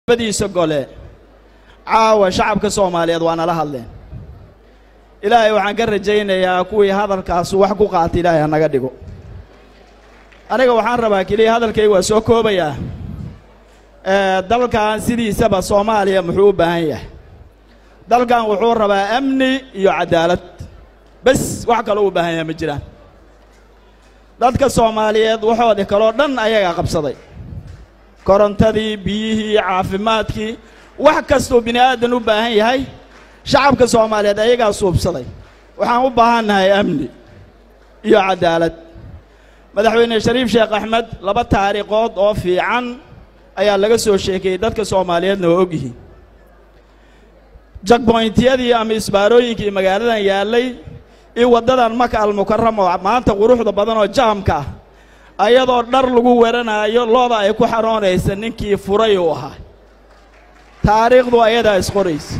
badiisa gole caawa shacabka soomaaliyeed waa nala hadleen ilaahay waxaan ka rajaynayaa kuwii hadalkaasu wax ku qaata ilaahay ha naga dhigo aniga waxaan rabaa keliya hadalkayga waa soo koobayaa dalkan sidiisaba soomaaliya muxuu u baahan yahay dalkan wuxuu rabaa amni iyo caddaalad bes wax kaloo u baahan yahay ma jiraan dadka soomaaliyeed waxoodii kaloo dhan ayagaa qabsaday korontadii biyihii caafimaadkii wax kastuu bini aadan u baahan yahay shacabka soomaaliyeed ayagaa suubsaday waxaan u baahannahay amni iyo caddaalad madaxweyne shariif sheekh axmed laba taariikhood oo fiican ayaa laga soo sheekeeyey dadka soomaaliyeedna oo og yihiin jagboyntiyadii ama isbaarooyinkii magaaladan yaallay iyo waddadan maka almukarama oo maanta quruxda badan oo jaamka ah ayadoo dhar lagu weranaayo looda ay ku xaroonaysa ninkii furay uu ahaa taariikhdu ayadaa isqoraysa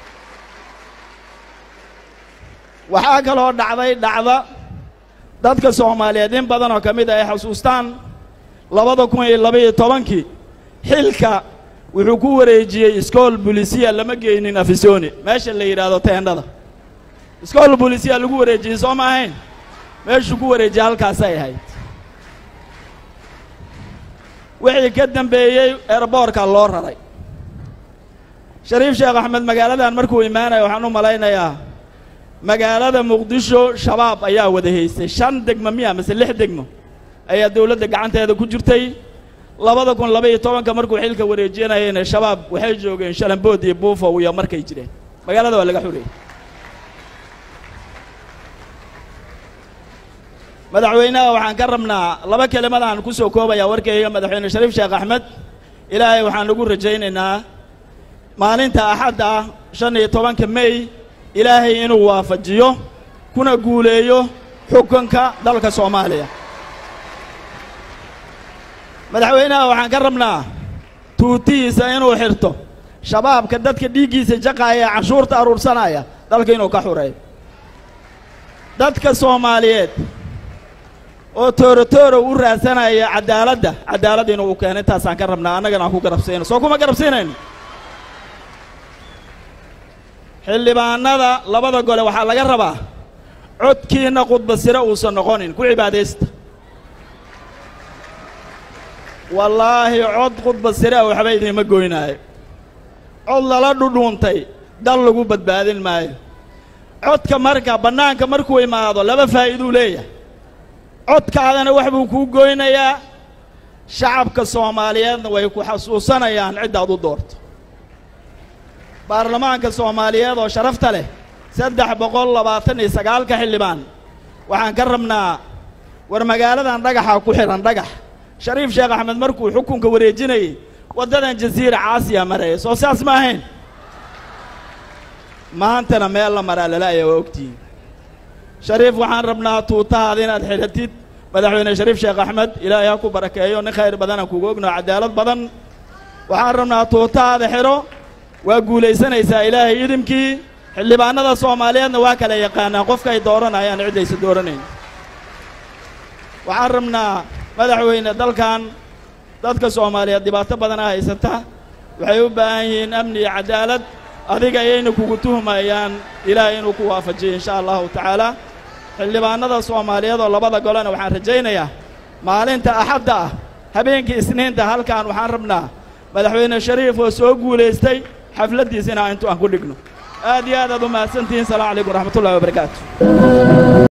waxaa kaloo dhacday dhacda dadka soomaaliyeed in badan oo ka mid a ay xusuustaan labada kun iyo labaiyo tobankii xilka wuxuu ku wareejiyey iskool bulisiya lama geynin afisoni meesha la yidhaahdo teendhada iskool bulisiya lagu wareejiyey soo ma ahayn meeshuu ku wareejiyey halkaasay ahayd wixii ka dambeeyey eerboorka loo raray shariif sheekh axmed magaaladan markuu imaanaya waxaan u malaynayaa magaalada muqdisho shabaab ayaa wada haystay shan degmo miya mase lix degmo ayaa dawladda gacanteeda ku jirtay labada kun labaiyo tobanka markuu xilka wareejinayeyna shabaab waxay joogeen shalambood iyo buufow iyo markay jireen magaalada waa laga xureeyey madaxweynaha waxaan ka rabnaa laba kelimadaan ku soo koobayaa warkayga madaxweyne shariif sheekh axmed ilaahay waxaan ugu rajaynaynaa maalinta axadda ah shan iyo tobanka mey ilaahay inuu waafajiyo kuna guuleeyo xukunka dalka soomaaliya madaxweynaha waxaan ka rabnaa tuutihiisa inuu xirto shabaabka dadka dhiiggiisa jaqaaya ee canshuurta aruursanaya dalka inuu ka xureeyo dadka soomaaliyeed oo tooro-tooro u raadsanaya caddaaladda caddaalad inuu u keeno intaasaan ka rabnaa annagana aan ku garabsiino soo kuma garabsiinayno xildhibaanada labada gole waxaa laga rabaa codkiinna khudba sire uusan noqonin ku cibaadaysta wallaahi cod khudba sire a waxba idiinma goynaayo cod lala dhudhuuntay dal lagu badbaadin maayo codka marka bannaanka markuu imaado laba faa'iiduu leeyahay codkaadana wax buu kuu goynayaa shacabka soomaaliyeedna way ku xasuusanayaan ciddaad u doorto baarlamaanka soomaaliyeed oo sharafta leh saddex boqol labaatan iyo sagaalka xildhibaan waxaan ka rabnaa war magaaladan dhagaxaa ku xidhan dhagax shariif sheekh axmed markuu xukunka wareejinayey waddadan jasiira caasiya maraya soo saas ma ahayn maantana meel la maraa lala-aya waa ogtihiin shariif waxaan rabnaa tuutahaada inaad xidhatid madaxweyne shariif sheekh axmed ilaahay ha ku barakeeyo nin khayr badanaan kuga ognaho caddaalad badan waxaan rabnaa tuutahaada xidho waa guulaysanaysaa ilaahay idimkii xildhibaanada soomaaliyeedna waa kala yaqaanaan qofka ay dooranayaan ciddaysa dooranayn waxaan rabnaa madaxweyne dalkan dadka soomaaliyeed dhibaato badanaa haysata waxay u baahan yihiin amni iyo caddaalad adiga ayayna kugu tuhmayaan ilaahay inuu ku waafajiyo insha allahu tacaala xildhibaanada soomaaliyeed oo labada golena waxaan rajaynayaa maalinta axadda ah habeenkii isniinta halkan waxaan rabnaa madaxweyne shariif oo soo guulaystay xafladdiisina intu aan ku dhigno aad iyo aad aad u mahadsantihiin salamu calaykum waraxmatullahi wabarakaatu